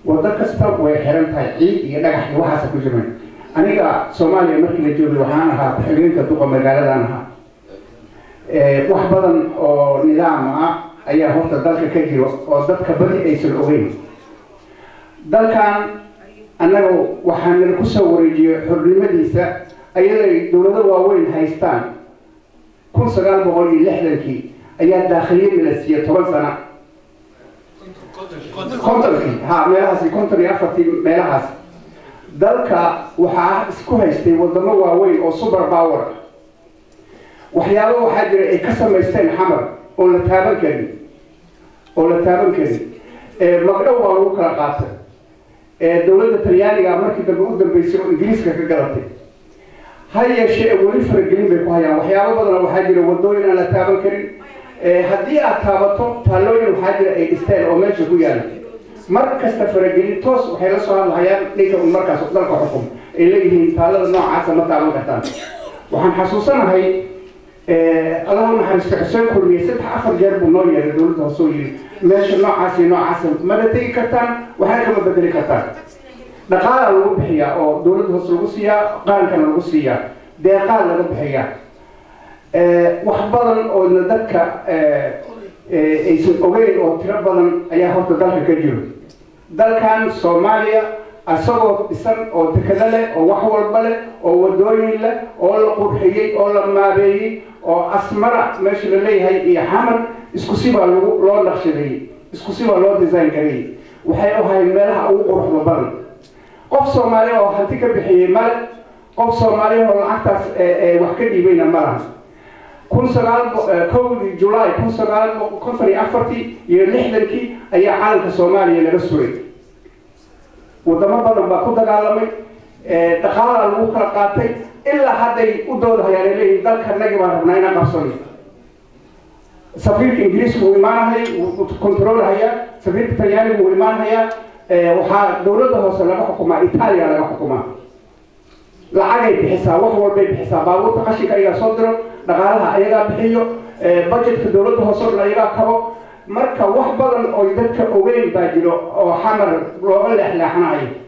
wado kasta way xiran tahay ciid iyo dhagax iyo waxaasa ku jiran aniga soomaaliya markii la joogay waxaan ahaa ku-xigeenka duqa magaaladan ahaa wax badan oo nidaam ah ayaa horta dalka ka jiro oo dadka badi aysan ogeyn dalkan annaga waxaa nala kusoo wareejiyey xornimadiisa ayaday dowlado waaweyn haystaan kun sagaal boqol iyo lixdankii ayaa daakhiliyadii la siiyey toban sana kontonkii ha meelahaasi konton iyo afartii meelahaas dalka waxaa isku haystay wadamo waaweyn oo super power waxyaabo waxaa jira ay ka samaysteen xamar oon la taaban karin oo la taaban karin magdhow waa lagu kala qaatay dowladda talyaaniga markii dambe u dambeysay oo ingiriiska ka galatay ha yeeshee weli faragelin bay ku hayaan waxyaabo badana waxaa jira wadooyin aan la taaban karin haddii aad taabato taallooyin waxaa jira ay dhisteen oo meesha ku yaala mar kasta faragelin toos waxay la soo hadlahayaan ninka un markaas dalka xukum ay leeyihiin taallada noocaasa ma taaban kartaan waxaan xasuusanahay allahu naxariisto xuseen kulmiye saddex afar jeer buu noo yeeray dowladda hoose oo yiri meesha noocaas iyo noocaasa mana tegi kartaan waxna kama bedeli kartaan dhaqaalaa lagu bixiyaa oo dowladda hoose lagu siiyaa qaankana lagu siiyaa deeqaa laga bixiyaa wax badan oona dadka aysan ogeyn oo tiro badan ayaa horta dalka ka jiro dalkan soomaaliya isagoo dhisan oo dekado leh oo wax walba leh oo wadooyin leh oo la qurxiyey oo la maabeeyey oo asmara meesha la leeyahay iyo xamar isku sibaa lagu loo naqshadeeyey isku sibaa loo design gareeyey waxay ahayd meelaha ugu quruxda badan qof soomaali oo hanti ka bixiyey male qof soomaali oo lacagtaas wax ka dhiibayna malaha kun sagaal kowdii julaay kun sagaal konton iyo afartii iyo lixdankii ayaa caalamka soomaaliya laga suray wadamo badan baa ku dagaalamay dhaqaalaa lagu kala qaatay ilaa hadday u doodahayaan ay leeyihin dalka nagi baan rabnaa inaan qabsano safiirka ingiriiska wuu imaanahaya wuu controlhayaa safiirka talyaaniga wuu imaanhayaa waxaa dowladda hoose laga xukumaa itaaliya laga xukumaa lacagay bixisaa wax walbay bixisaa baabuurta qashinka ayagaa soo diro dhaqaalaha ayagaa bixiyo budgetka dowladda hoose o dhan ayagaa kabo marka wax badan oo dadka ogeyn baa jiro oo xamar looga leexleexanayo